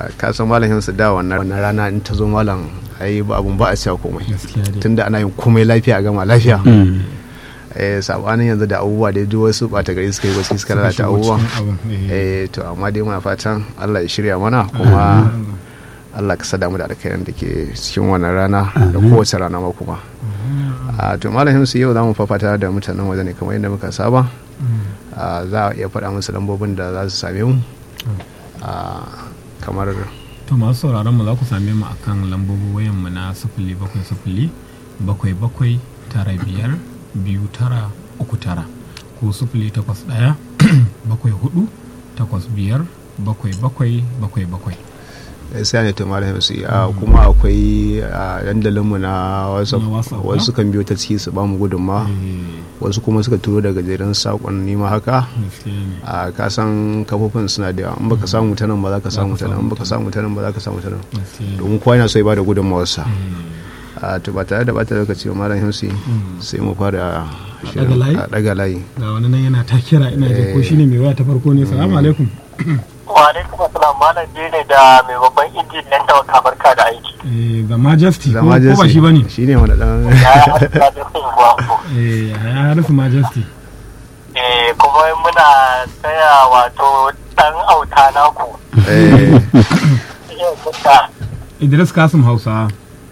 ka san malam su da wannan wannan rana in ta zo malam ai ba abun ba a cewa komai gaskiya dai tunda ana yin komai lafiya a gama lafiya Mm. eh sabanin yanzu da abubuwa da duk wasu bata gari suka yi wasu suka lalata shigo abubuwan cikin abin, eh. eh to amma dai muna fatan Allah ya shirya mana kuma Allah ka sada mu da alkhairin da ke cikin wannan rana da kowace rana ma kuma a to malam su yau za mu fafata da mutanen waje ne kamar yadda muka saba a, za a iya faɗa musu lambobin da za su same mu a, kamar to masu sauraron mu za ku same mu akan lambobin wayan mu na sifili bakwai sifili bakwai bakwai tara biyar biyu tara uku tara ko sifili takwas ɗaya bakwai hudu takwas biyar bakwai bakwai bakwai bakwai sai ne to malam su a kuma akwai a, dandalinmu na WhatsApp Na WhatsApp, wasu kan biyo ta ciki su ba mu gudunma Eh, wasu kuma suka turo da gajeren saƙonni ma haka gaskiya ne a kasan kafofin suna da yawa in baka samu ta nan ba za ka samu ta nan in baka samu ta nan ba za ka samu ta nan gaskiya ne domin kowa yana so ya bada gudunmawarsa Eh, a to ba tare da bata lokaci ba malam himsi sai mu fara shirin- ɗaga layi? a daga layi ga wani nan yana ta kira ina jin ko shine mai waya ta farko ne salamu alaikum wa alaikum assalam malam je ne da mai babban injin yan tawaka barka da aiki Eh, the majesty ko Zama ko ba shi bane shi ne wani dan ya haɗa da sun gwapo eh ya harfi majesty eh kuma muna taya wato dan auta naku eh, iya kuka Idris Kasim Hausa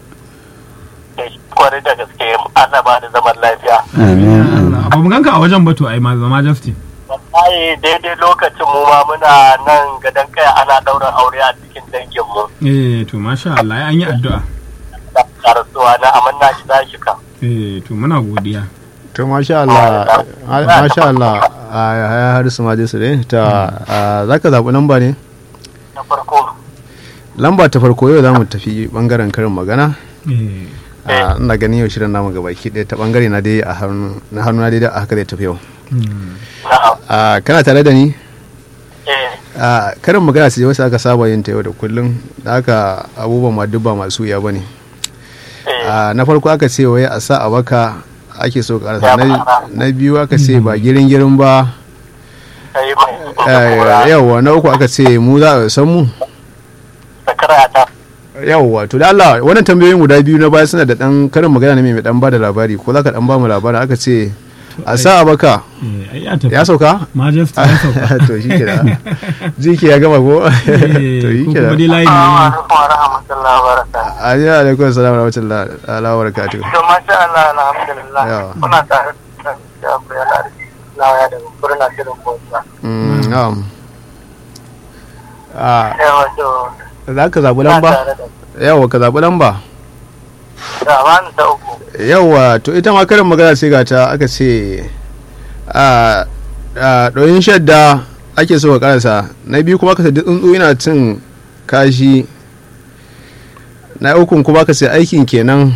da kwarai da gaske Allah ba da zaman lafiya Amin. amin. ba mu ganka a wajen batu ai ma the majesty wallahi daidai lokacin mu ma muna nan gadon kaya ana ɗaurin aure a cikin dangin mu eh to masha Allah ai an yi addu'a da karasuwa na amanna shi za shi kan eh to muna godiya to masha Allah a- masha Allah a ya harisu ma su ne ta a, za ka zaɓi lamba ne na farko lamba ta farko yau za mu tafi bangaren karin magana eh a, ina ganin yau shirin namu gaba ki ɗaya ta bangare na dai a hannu na hannu na dai da haka zai tafi yau hmm, na'am a, kana tare da ni eh a karin magana su wasu aka saba yin ta yau da kullum da haka abubuwan ma duk ba masu wuya ba ne eh a na farko aka ce wai a sa a baka ake so karasa Ya na, fara. na biyu aka ce ba girin girin ba sai mai eh, yawwa na uku aka ce mu za a san mu sakara ta yawwa to da Allah wannan tambayoyin guda biyu na baya suna da dan karin magana ne mai dan bada labari ko za ka dan ba mu labari aka ce a sa a baka eh ai ya tafi ya sauka majesty ya sauka to shi ke da jiki ya gama ko Eh, to shi ko ke da kuma dai layi Assalamu ne alaikum wa rahmatullahi wa barakatuh ajiya alaikum salam wa rahmatullahi wa barakatuh to masha Allah alhamdulillah Yawa. kuna tare da Jabir Alari lawaya da kurna shirin bota Mm, na'am a yawa to za ka zaɓi na lamba tare da yawa ka zaɓi lamba da wani ta uku yawa to ita ma karin magana sai ga ta aka ce a a ɗoyin shadda ake so ka karasa na biyu kuma ka ce duk tsuntsu yana cin kashi na ukun kuma ka ce aikin kenan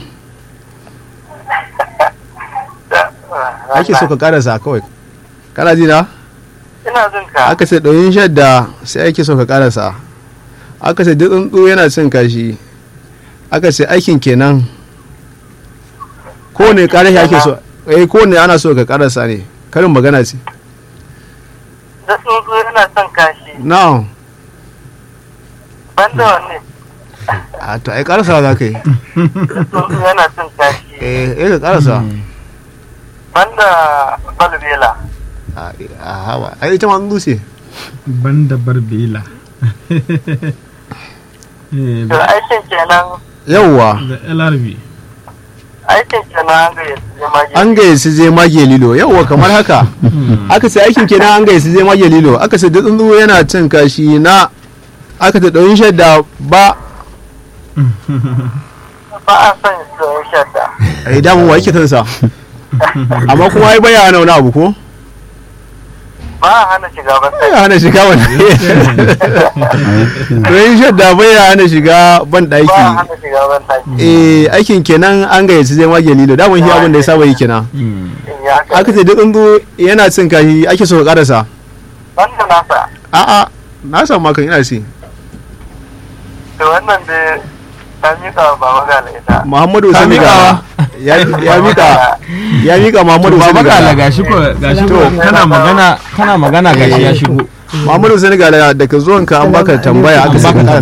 ake so ka karasa kawai kana ji na ina jin ka aka ce ɗoyin shadda sai ake so ka karasa aka ce duk tsuntsu yana cin kashi aka ce aikin kenan kowane karashi ake so eh kowane ana so ka karasa ne karin magana ce da tsuntsu yana son kashi na'am banda wanne a to ai karasa za ka yi da tsuntsu yana son kashi eh eh ka karasa banda balbela a a hawa ai ita ma tsuntsu ce banda barbela eh to aikin kenan yawwa da LRB aikin kenan ga ya zama an gayyaci je mage lilo yawwa kamar haka aka ce aikin kenan an gayyaci je mage lilo aka ce duk tsuntsu yana cin kashi na aka ce ɗoyin shadda ba ba a son soyin shadda ai damun wa yake tansa amma kuma ai baya hana wani abu ko ba a hana shiga ban baya hana shiga wani ɗoyin shadda baya hana shiga ban ba a ɗaki hana shiga ban taki eh aikin kenan an gayyaci je mage lilo damun shi abin da ya saba yi kenan Hmm. in ya haka aka ce duk tsuntsu yana cin kashi ake so ka karasa banda nasa a'a na samu makan ina si to wannan da ta miƙa wa baba gala ita Muhammadu Ka Sani miƙawa? ya ya mika ya mika Muhammadu Baba Sani Gala Gala gashi ko gashi ko To. kana magana kana magana gashi ya shigo. Muhammadu Sani Gala daga zuwanka an baka tambaya aka saka